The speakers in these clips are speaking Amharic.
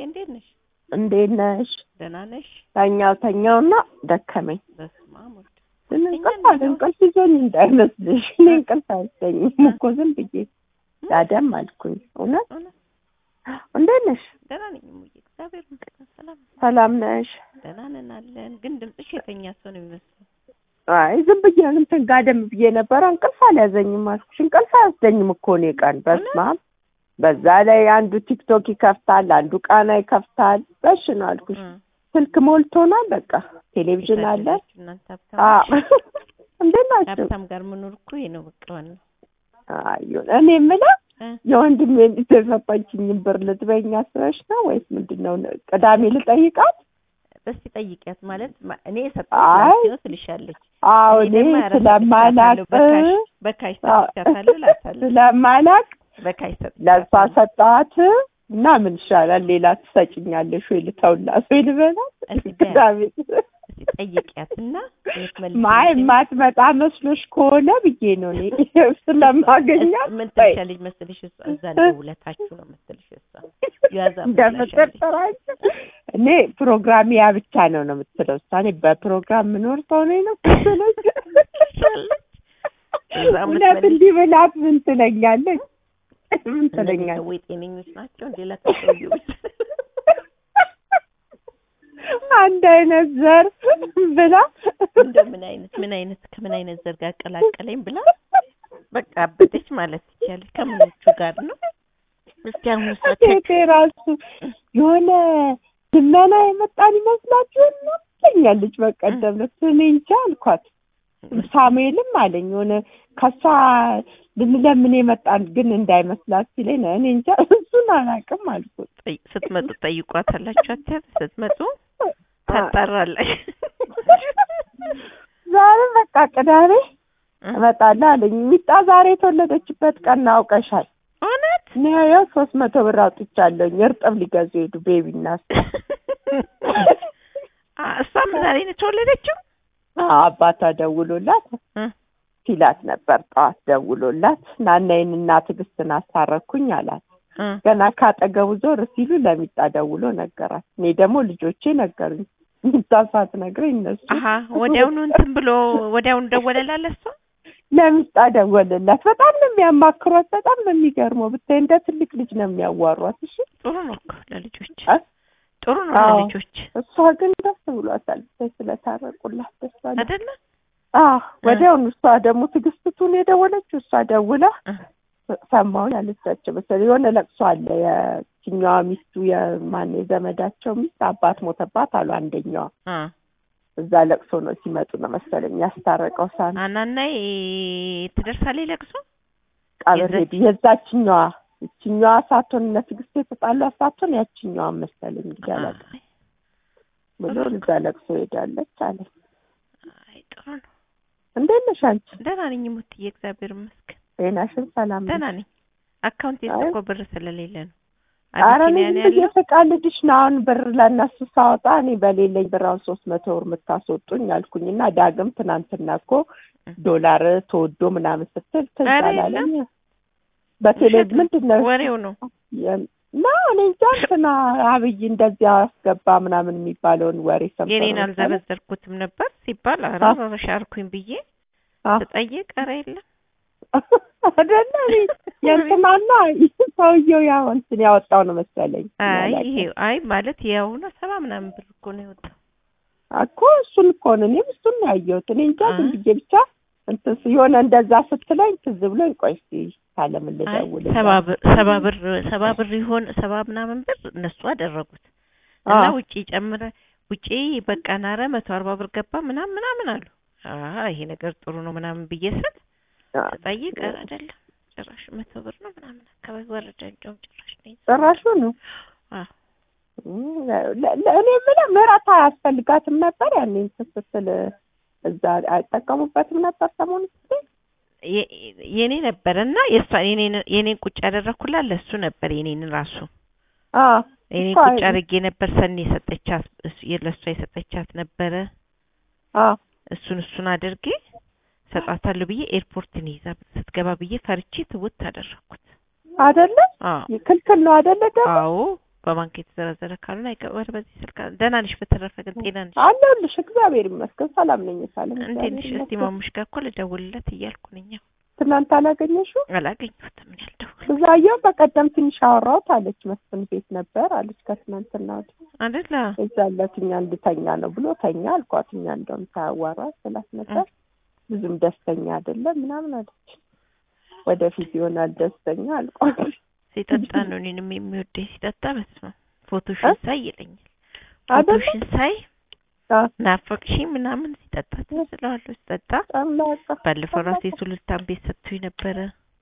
እንዴት ነሽ? እንዴት ነሽ? ደህና ነሽ? ተኛው ተኛውና ደከመኝ። በስመ አብ ወልድ ግን እንቅልፍ አለ እንቅልፍ ይዞኝ እንዳይመስልሽ። እኔ እንቅልፍ አይወስደኝም እኮ ዝም ብዬ ዳደም አልኩኝ። እውነት እውነት እንዴት ነሽ? ደህና ነኝ እሙዬ፣ እግዚአብሔር ይመስገን ሰላም ነኝ። ሰላም ነሽ? ደህና ነን አለን። ግን ድምፅሽ የተኛ ሰው ነው የሚመስለው። አይ ዝም ብዬ እንትን ጋደም ብዬ ነበረ። እንቅልፍ አልያዘኝም አልኩሽ። እንቅልፍ አይወስደኝም እኮ እኔ ቀን በስመ አብ። በዛ ላይ አንዱ ቲክቶክ ይከፍታል፣ አንዱ ቃና ይከፍታል። በሽ ነው አልኩሽ። እም፣ ስልክ ሞልቶናል። በቃ ቴሌቪዥን አለ። የታደላችሁ እናንተ አዎ ሀብታሞች። እንዴት ናቸው? ሀብታም ጋር መኖር እኮ ይሄ ነው በቃ ዋናው። አዩን እኔ የምለው እ፣ የወንድሜ ልጅ የሰጠችኝን ብር ልትበይኝ አስበሽ ነው ወይስ ምንድን ነው? ቅዳሜ ልጠይቃት? በስቲ ጠይቂያት ማለት ማ- እኔ አይ። የሰጠሁት ነው ትልሻለች። አዎ እኔ እኔ ደግሞ ኧረ ስለማላቅ ሰጥቻታለሁ፣ በካሽ በካሽ ሰጥቻታለሁ እላታለሁ። ስለማላቅ በካሽ ለእሷ ሰጥቻታለሁ። ሰጠኋት እና ምን ይሻላል ሌላ ትሰጭኛለሽ ወይ ልተውላት ወይ ልበላት? እስኪ በያት። ቅዳሜ እስኪ ጠይቂያትና የምትመልስ ማይ የማትመጣ መስሎሽ ከሆነ ብዬ ነው እኔ ስለማገኛት ምን በይ። ትልሻለች መሰልሽ? እሷ እዛ ደውለታችሁ ነው መሰልሽ እሷ ያዛ እንደምትጠራቸው እኔ ፕሮግራም ያ ብቻ ነው ነው የምትለው እሷ። እኔ በፕሮግራም ምኖር ሰው ነኝ ነው ትለኝ። እዛ እውነት የምትመልስ- እንዲህ ብላት ምን ትለኛለች? ምን እነዚህ ትለኛለች? ሰዎች ጤነኞች ናቸው እንዴ? ለተሰዩ አንድ አይነት ዘር ብላ እንደው ምን አይነት ምን አይነት ከምን አይነት ዘር ጋር አቀላቀለኝ ብላ በቃ አበደች ማለት ትችያለሽ። ከምኖቹ ጋር ነው? እስኪ አሁን እሷ ሴቴ ራሱ የሆነ ልመና የመጣን ይመስላችሁ ነው ትለኛለች። በቀደም ዕለት እኔ እንጃ አልኳት። ሳሙኤልም አለኝ የሆነ ከሷ ልንለምን የመጣን ግን እንዳይመስላት ሲለኝ ነው እኔ እንጃ እሱን አላውቅም አልኩት። ጠይ- ስትመጡ ጠይቋታላችሁ አትያል ስትመጡ ታጣራላችሁ። ዛሬ በቃ ቅዳሜ እመጣለሁ አለኝ። ሚጣ ዛሬ የተወለደችበት ቀን አውቀሻል? እውነት እኔ ያው ሶስት መቶ ብር አውጥቻለሁኝ እርጥብ ሊገዙ ሄዱ ቤቢ እና እሷ። አ- እሷም ዛሬ ነው የተወለደችው? አዎ፣ አባቷ ደውሎላት እ ሲላት ነበር ጠዋት ደውሎላት ናናዬን እና ትዕግስትን አስታረኩኝ አላት። እ ገና ካጠገቡ ዞር ሲሉ ለሚጣ ደውሎ ነገራት። እኔ ደግሞ ልጆቼ ነገሩኝ። ሚጣ ሳትነግረኝ እነሱ አሀ ወዲያውኑ እንትን ብሎ ወዲያውኑ ደወለላለ እሷ ለሚጣ ደወለላት። በጣም ነው የሚያማክሯት። በጣም ነው የሚገርመው። ብታይ እንደ ትልቅ ልጅ ነው የሚያዋሯት። እሺ ጥሩ ነው እኮ ለልጆች እ? ጥሩ ነው አዎ። ለልጆች እሷ ግን ደስ ብሏታል። ብታይ ስለታረቁላት ደስ አላት። አይደለ አዎ ወዲያውኑ እሷ ደግሞ ትዕግስቱን የደወለችው እሷ ደውላ እ ሰማሁኝ አለቻቸው መሰለኝ። የሆነ ለቅሶ አለ። የችኛዋ ሚስቱ የማን የዘመዳቸው ሚስት አባት ሞተባት አሉ አንደኛዋ። አ እዛ ለቅሶ ነው ሲመጡ ነው መሰለኝ ያስታረቀው ሳን አናናይ ትደርሳለች ለቅሶ ቀብር ሄዱ። የዛች- የዛችኛዋ እችኛዋ ሳትሆን እነ ትዕግስት የተጣሏ ሳትሆን ያችኛዋ መሰለኝ እንግዲህ አላውቅም አይ ብሎ እዛ ለቅሶ ሄዳለች አለ። አይ ጥሩ ነው እንዴት ነሽ አንቺ? ደህና ነኝ ሙትዬ እግዚአብሔር ይመስገን ጤናሽን ሰላም ነሽ? ደህና ነኝ አካውንት አይ። እኮ ብር ስለሌለ ነው ኧረ እኔ አቢሲኒያ ዝም ነው ብዬ ያለው ስቃልድሽ ነው። አሁን ብር ለእነሱ ሳወጣ እኔ በሌለኝ ብር አሁን ሶስት መቶ ብር የምታስወጡኝ አልኩኝ እና ዳግም ትናንትና እኮ ዶላር ተወዶ ምናምን ስትል ትዝ ኧረ አላለኝ። በቴሌ ውሸት ነው። ምንድን ነው ወሬው ነው የ- እና እኔ እንጃ እንትና አብይ እንደዚያ አስገባ ምናምን የሚባለውን ወሬ ሰምተው የኔን ነው መሰለኝ። አልዘበዘርኩትም ነበር ሲባል ኧረ አ- ኧረ ሻርኩኝ ብዬ አ- ስጠይቅ ኧረ የለም አይደለ እኔ የእንትናና ሰውየው ያው እንትን ያወጣው ነው መሰለኝ። አይ ያላቀ- ይሄ አይ ማለት ያው ነው ሰባ ምናምን ብር እኮ ነው የወጣው እኮ እሱን እኮ ነው እኔም እሱን ነው ያየሁት። እኔ እንጃ ዝም አ- ብዬ ብቻ እንትን ስ- የሆነ እንደዛ ስትለኝ ትዝ ብሎኝ ቆይ እስኪ ካለምን አይ ልደውል ሰባ ብር ሰባ ብር ሰባ ብር ይሆን ሰባ ምናምን ብር እነሱ አደረጉት እና አዎ። ውጪ ጨምረ ውጪ በቃ ናረ መቶ አርባ ብር ገባ ምናምን ምናምን አሉ። አሀ ይሄ ነገር ጥሩ ነው ምናምን ብዬ ስል ስጠይቅ ኧረ አይደለም ጭራሽ መቶ ብር ነው ምናምን አካባቢ ወረደ። እንደውም ጭራሽ ነው ጭራሹ ነው አዎ እም፣ ለ- ለ- እኔ የምለው ምህረት አያስፈልጋትም ነበር ያኔ እንትን ስትል እዛ አይጠቀሙበትም ነበር ሰሞኑን ስትል የ- የኔ ነበረ እና የእሷ የኔን የኔን ቁጭ ያደረኩላት ለሱ ነበር የኔን ራሱ አዎ የኔን እኮ ቁጭ አይ- አድርጌ ነበር ሰኒ የሰጠቻት እሱ- ለእሷ የሰጠቻት ነበረ አዎ እሱን እሱን አድርጌ ሰጣታለሁ ብዬ ኤርፖርትን ይዛ ስትገባ ብዬ ፈርቼ ትውት አደረኩት። አይደለ አዎ ክልክል ነው አይደለ ደግሞ አዎ በባንክ የተዘረዘረ ካልሆነ አይቀበር በዚህ ስልክ አለ። ደህና ነሽ? በተረፈ ግን ጤና ነሽ? አለሁልሽ እግዚአብሔር ይመስገን ሰላም ነኝ ሳለም እንዴት ነሽ? እስቲ ማሙሽ ጋር እኮ ልደውልለት እያልኩ ነኝ። ያው ትናንት አላገኘሽው አላገኘሁትም። ምን ያልደውል ብዛየው በቀደም ትንሽ አወራሁት አለች መስፍን ቤት ነበር አለች ከትናንትና ወዲህ አይደለ? እዛለት እኛ እንድተኛ ነው ብሎ ተኛ አልኳት እኛ እንደውም ታዋራት ስላት ነበር ብዙም ደስተኛ አይደለም ምናምን አለች ወደፊት ይሆናል ደስተኛ አልኳት ሲጠጣ ነው እኔንም የሚወደኝ ሲጠጣ በስመ አብ ፎቶሽን ሳይ ይለኛል አይደለ? ፎቶሽን ሳይ አዎ። ናፈቅሽኝ ምናምን ሲጠጣ ትመስለዋለሁ ሲጠጣ አምላካ ባለፈው ራሱ የሱሉልታን ቤት ሰጥቶኝ ነበረ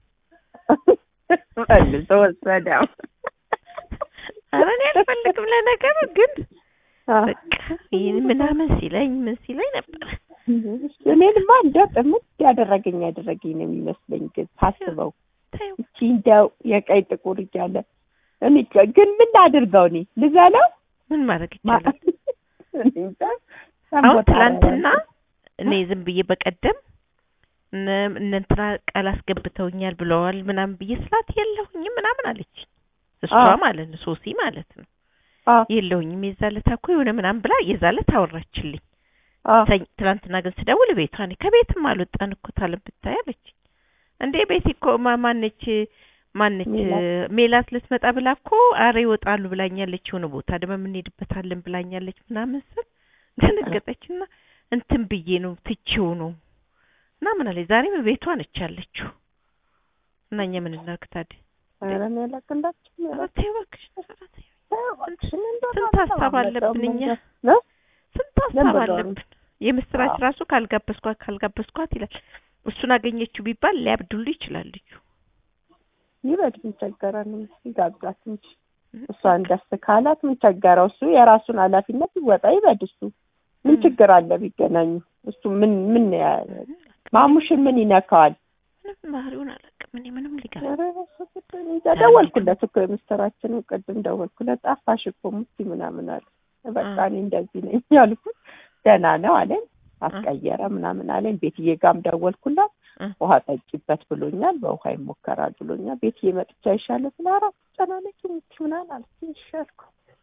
መልሶ ወሰደው ኧረ እኔ አልፈልግም ለነገሩ ግን አዎ። በቃ ይህን ምናምን ሲለኝ ምን ሲለኝ ነበረ እኔንማ እንደው ጥምት ያደረገኝ ያደረገኝ ነው የሚመስለኝ ግን ሳስበው ተይው እቺ እንደው የቀይ ጥቁር እያለ እኔ ግን ምን ላድርገው እኔ ልዘለው ምን ማድረግ ማ- ይቻላል እኔ እንጃ። አሁን ቦታ ትላንትና እኔ ዝም ብዬ በቀደም እነ እነ እንትና ቃል አስገብተውኛል ብለዋል ምናምን ብዬ ስላት የለሁኝም ምናምን አለች እሷ አዎ። ማለት ነው ሶሲ ማለት ነው አዎ፣ የለሁኝም የዛለታ እኮ የሆነ ምናምን ብላ የዛለት አወራችልኝ አዎ። ሰኝ- ትላንትና ግን ስደውል ቤቷ ነኝ ከቤትም አልወጣን እኮ ታለም ብታይ አለች እንዴ ቤት እኮ ማ- ማነች ማነች ሜላት። ሜላት ልትመጣ ብላ እኮ አረ ይወጣሉ ብላኛለች የሆነ ቦታ ደግሞ የምንሄድበታለን ብላኛለች ምናምን ስል ደነገጠችና እንትን ብዬ ነው ትቼው ነው እና ምን አለች ዛሬም ቤቷ ነች ያለችው እና እኛ ምን እናድርግ ታዲያ ኧረ እኔ አላቅላችሁም ኧረ ያላችሁ ተይ እባክሽ ኧረ ተይ እባክሽን እንደው ስንት ሀሳብ አለብን እኛ እ? ስንት ሀሳብ ለምን ብለው አለብን የምስራች አዎ። ራሱ ካልጋበዝኳት ካልጋበዝኳት ይላል እሱን አገኘችው ቢባል ሊያብዱሉ ይችላል ልጁ ይበድ ምን ቸገረን ይጋብዛት እንጂ እሷን ደስ ካላት ምን ቸገረው እሱ የራሱን ኃላፊነት ይወጣ ይበድ እሱ ምን እ። ችግር አለ ቢገናኙ እሱ ምን ምን ያ- ማሙሽን ምን ይነካዋል ምንም ባህሪውን አላውቅም እኔ ምንም ሊገባ ኧረ በስመ አብ እንጃ ደወልኩለት እኮ የምስራችንን ቅድም ደወልኩለት ጠፋሽ እኮ ሙቲ ምናምን አለ በቃ እኔ እንደዚህ ነኝ ያልኩት ደህና ነው አለኝ አስቀየረ ምናምን አለኝ ቤትዬ ጋም ደወልኩላት እ። ውሃ ጠጪበት ብሎኛል በውሃ ይሞከራል ብሎኛል ቤትዬ መጥቻ ይሻለ ስለ አራት ጨናነቂ ሙቲ ምናምን አለች ይሻልኩ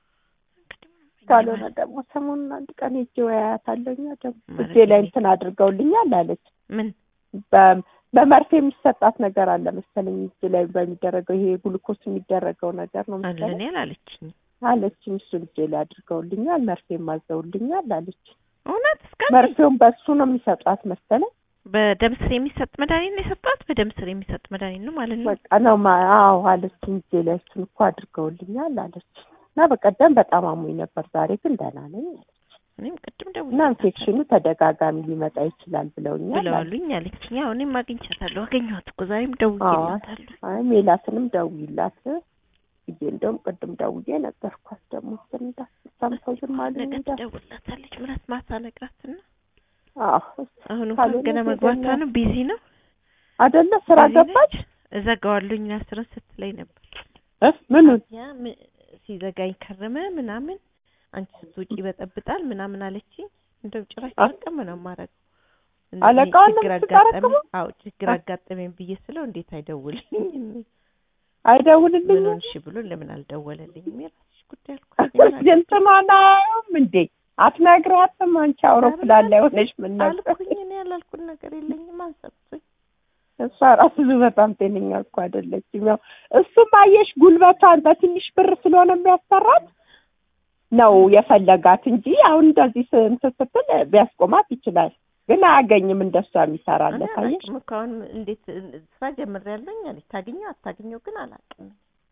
ካልሆነ ደግሞ ሰሞኑን አንድ ቀን ሄጄ ወያያታለሁኛ ደግሞ ማለት እጄ ላይ እኔ- እንትን አድርገውልኛል አለች ምን በ- በመርፌ የሚሰጣት ነገር አለ መሰለኝ እጅ ላይ በሚደረገው ይሄ ግሉኮስ የሚደረገው ነገር ነው አለ መሰለኝ እኔ አላለችኝ አለችኝ። እሱን እጄ ላይ አድርገውልኛል፣ መርፌም አዘውልኛል አለች። እውነት እስከ መርፌውን በሱ ነው የሚሰጧት መሰለኝ። በደም ስር የሚሰጥ መድኃኒት ነው የሰጧት በደም ስር የሚሰጥ መድኃኒት ነው ማለት ነው በቃ ነው ማ- አዎ አለችኝ። እጄ ላይ እሱን እኮ አድርገውልኛል አለች። እና በቀደም በጣም አሞኝ ነበር፣ ዛሬ ግን ደህና ነኝ አለች። እኔም ቅድም እና ደውዬ ኢንፌክሽኑ ተደጋጋሚ ሊመጣ ይችላል ብለውኛል አለች። ብለዋሉኝ አለችኝ ያው እኔም አግኝቻታለሁ አገኘኋት እኮ ዛሬም ደውዬላታለሁ አይ ሜላትንም ደውይላት ብዬ እንደውም ቅድም ደውዬ ነገርኳት። ደግሞ እንትን እንዳትሰምተው ዝም አሉኝ ነገ እንዳት ትደውልላታለች ምናት ማታ ነግራትና አዎ አሁን እንኳን ካልሆነ ገና ሄደና- መግባቷ ነው ቢዚ ነው አይደለ ስራ ቢዚ ገባች ነች። እዘጋዋለሁኝ አስረን ስትለኝ ነበር እ ምኑን ያ ም- ሲዘጋኝ ከረመ ምናምን አንቺ ስትውጪ ይበጠብጣል ምናምን አለችኝ። እንደው ጭራሽ አ- ተረቀመ ነው የማደርገው። እንዴ አለቃዋን ነው ችግር የምትጠረቅመው? አጋጠመኝ። አዎ ችግር አ- አጋጠመኝ ብዬ ስለው እንዴት አይደውልልኝም አይደውልልኝም ምን ሆንሽ ብሎ ለምን አልደወለልኝም? የራስሽ ጉዳይ አልኳት። እኔ ምን እንትኗን አያዩም እንዴ አትነግራትም? አንቺ አውሮፕላን ላይ ሆነሽ ምን ነበር? አልኩኝ እኔ ያላልኩት ነገር የለኝም አንሰጥቶኝ እሷ ራሱ በጣም ጤነኛ እኮ አይደለችም። ያው እሱም አየሽ ጉልበቷን በትንሽ ብር ስለሆነ የሚያሰራት ነው የፈለጋት እንጂ አሁን እንደዚህ ስ- እንትን ስትል ቢያስቆማት ይችላል፣ ግን አያገኝም እንደሷ የሚሰራለት እኔ አየሽ። አላውቅም እኮ አሁን እንዴት ስራ ጀምሬያለሁኝ አለች። ታገኘው አታገኘው ግን አላውቅም።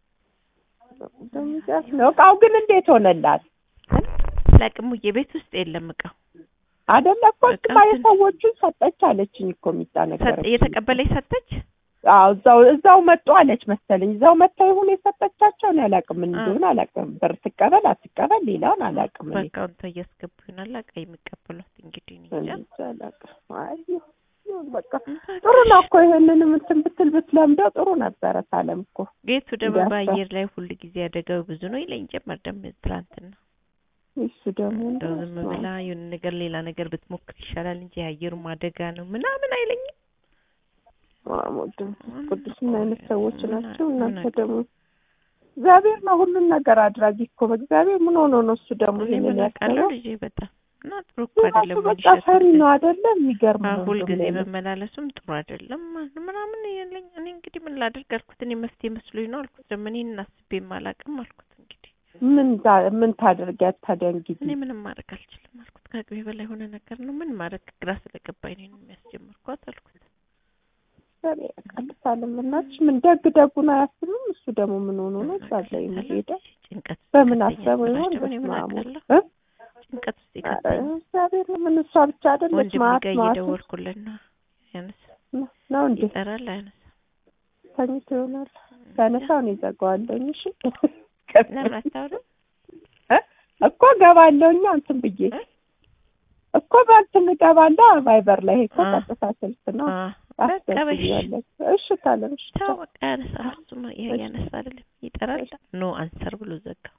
ነው እቃው ግን እንዴት ሆነላት? ላቅሙ የቤት ውስጥ የለም እቃው አይደለ እኮ በቃ እሱማ እንትን- የሰዎቹን ሰጠች አለችኝ እኮ የሚጣ ነገር ሰጥ- እየተቀበለች ሰጠች። አዎ እዛው እዛው መጡ አለች መሰለኝ። እዛው መጥታ ይሁን የሰጠቻቸው እኔ አላውቅም፣ ምን አ- እንደሆነ አላውቅም። ብር ትቀበል አትቀበል ሌላውን አላውቅም። እኔ በአካውንቷ እያስገቡ ይሆናል እቃ የሚቀበሏት እንግዲህ እኔ እኔ እንጃ። እንጃ አላውቅም። አይ ይሁን በቃ ጥሩ ነው እኮ ይሄንንም እንትን ብትል ብትለምደው ጥሩ ነበረ። ሳለም እኮ ጌቱ ደግሞ እንዲያስታ- በአየር ላይ ሁል ጊዜ አደጋው ብዙ ነው ይለኝ ጀመር። ደግሞ ትላንትና እሱ ደግሞ እንደው ዝም ብላ የሆነ ነገር ሌላ ነገር ብትሞክር ይሻላል እንጂ የአየሩም አደጋ ነው ምናምን አይለኝም። ቅዱስ ምን አይነት ሰዎች ናቸው ምን እናንተ አውቅ- ደግሞ እግዚአብሔር ነው ሁሉን ነገር አድራጊ እኮ በእግዚአብሔር ምን ሆኖ ነው እሱ ደግሞ እኔ ይሄንን ምን አውቃለሁ ያሰበው? ልጄ በጣም እና ጥሩ እኮ ራሱ አይደለም በቃ ወንድሸት ፈሪ ሁልጊዜ- ነው አይደለ? የሚገርም አዎ፣ ነው ሁልጊዜ እንደውም ለእኔ። መመላለሱም ጥሩ አይደለም ማለት ምናምን የለኝ እኔ እንግዲህ ምን ላድርግ አልኩት እኔ መፍትሄ መስሎኝ ነው አልኩት ደግሞ እኔ እናስቤም አላውቅም አልኩት እንግዲህ ምን ዛ- ምን ታደርጊያት ታዲያ እንግዲህ እኔ ምንም ማድረግ አልችልም አልኩት ከአቅሜ በላይ የሆነ ነገር ነው ምን ማድረግ ግራ ስለገባኝ ነው የሚያስጀምርኳት አልኩት እግዚአብሔር ያቃልሳልም እናትሽ ምን ደግ ደጉን አያስብም እሱ ደግሞ ምን ሆኖ ነው እዛ ላይ የሚሄደው ጭንቀት ውስጥ በምን ይከተኛል አሰበው ይሆን ስላቸው እኔ ምን በስመ አብ አውቃለሁ እ? ጭንቀት ውስጥ ኧረ ይከተኛል እግዚአብሔር ምን እሷ ብቻ አይደለች ወንድም ማት ጋር ማት እየደወልኩለት ነው ያነሳ ነው እንዴ ይጠራል አያነሳ ተኝቶ ይሆናል ሲያነሳው እኔ እዘጋዋለሁኝ እሺ ለምን አታወራም እ? እኮ ገባለሁኛ እንትን ብዬ እ? እኮ በእንትን እገባለሁ ቫይበር ላይ ይሄ እኮ አ። ቀጥታ ስልክ ነው አ፣ በቃ በሽ አስገብያለሁ እሺ ታለም እሺ ተው በቃ ያነሳ እሱማ ያ- ያነሳ አይደለም ይጠራል ኖ አንሰር ብሎ ዘጋ